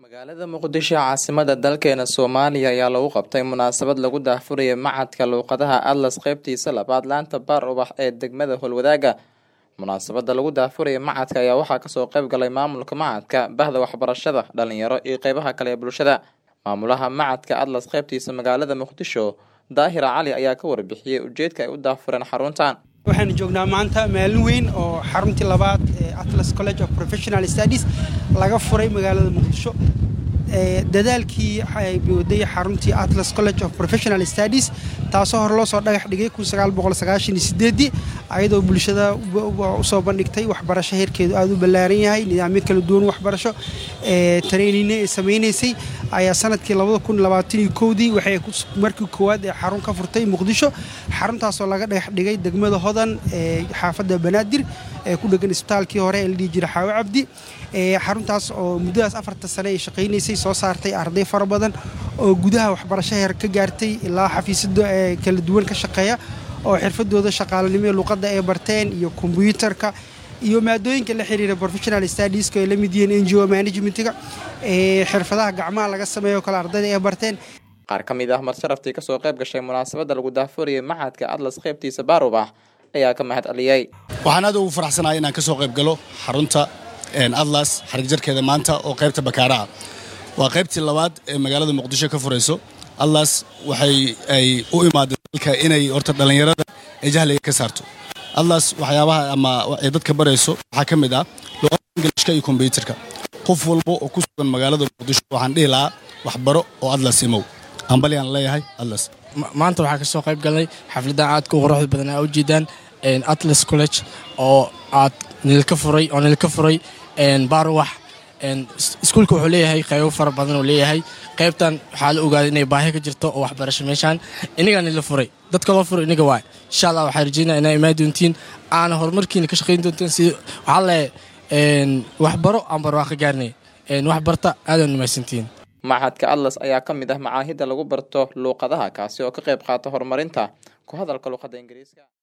magaalada muqdisho caasimada dalkeena soomaaliya ayaa lagu qabtay munaasabad lagu daahfuraya macadka luuqadaha atlas qeybtiisa labaad laanta baar ubax ee degmada holwadaaga munaasabada lagu daahfuraya macadka ayaa waxaa kasoo qeyb galay maamulka macadka bahda waxbarashada dhalinyaro iyo qeybaha kale ee bulshada maamulaha macadka atlas qeybtiisa magaalada muqdisho daahira cali ayaa ka warbixiyey ujeedka ay u daahfureen xaruntan waxaanu joognaa maanta maalin weyn oo xaruntii labaad ee atlas college of professional studies laga furay magaalada muqdisho dadaalkii waday xaruntii atlas college of professional studies taasoo hore loo soo dhagax dhigay ayadoo bulshada usoo bandhigtay waxbarasho heerkeedu aada u ballaaran yahay nidaamyo kala duwan waxbarasho tareenine ee samaynaysay ayaa sanadkii dii waxay markii koowaad ee xarun ka furtay muqdisho xaruntaasoo laga dhagax dhigay degmada hodan ee xaafadda banaadir ee ku dhegan isbitaalkii hore ee la dhihi jira xaawo cabdi xaruntaas oo muddadaas afarta sane ay shaqaynaysay soo saartay arday fara badan oo gudaha waxbarasho heer ka gaartay ilaa xafiisyada ee kala duwan ka shaqeeya oo xirfadooda shaqaalanimo ee luqadda ay barteen iyo kombyuutarka iyo maadooyinka la xiriira professional studieska ay la mid yihiin ngo managementga xirfadaha gacmaha laga sameeyo kale ardayda ay barteen qaar ka mid ah marsharaftii kasoo qayb gashay munaasabada lagu daahfurayay macadka atlas qeybtiisa baarubax ayaa ka mahad celiyey waxaan aad ugu faraxsanahay inaan kasoo qayb galo xarunta atlas xarigjarkeeda maanta oo qaybta bakaaraha waa qaybtii labaad ee magaalada muqdisho ka furayso atlas waxay ay u imaadeen dalka inay horta dhallinyarada ee jahliga ka saarto atlas waxyaabaha ama ay dadka barayso waxaa ka mid ah luqada ingilishka iyo kombyuutarka qof walba oo ku sugan magaalada muqdisho waxaan dhihi lahaa waxbaro oo atlas imow ambaliaan leeyahay atlas maanta waxaa ka soo qayb galnay xafladdan aadka u quruxda badan aa ujeedaan atlas college oo aad nilka furay oo nilka furay baaruwax iskuulka wuxuu leeyahay qaybo fara badan uu leeyahay qaybtan waxaa la ogaaday inay baahi ka jirto oo waxbarasho meeshaan inagaa nila furay dadka loo furay inaga waay insha allah waxaa rajeynaya inaa imaan doontiin aana horumarkiina ka shaqayn doontiin si waxaa leeyahay waxbaro aan barwaaqo gaarnay wax barta aadaan nimaysantiin macadka atlas ayaa ka mid ah macaahidda lagu barto luuqadaha kaasi oo ka qayb qaata horumarinta ku hadalka luuqadda ingiriiska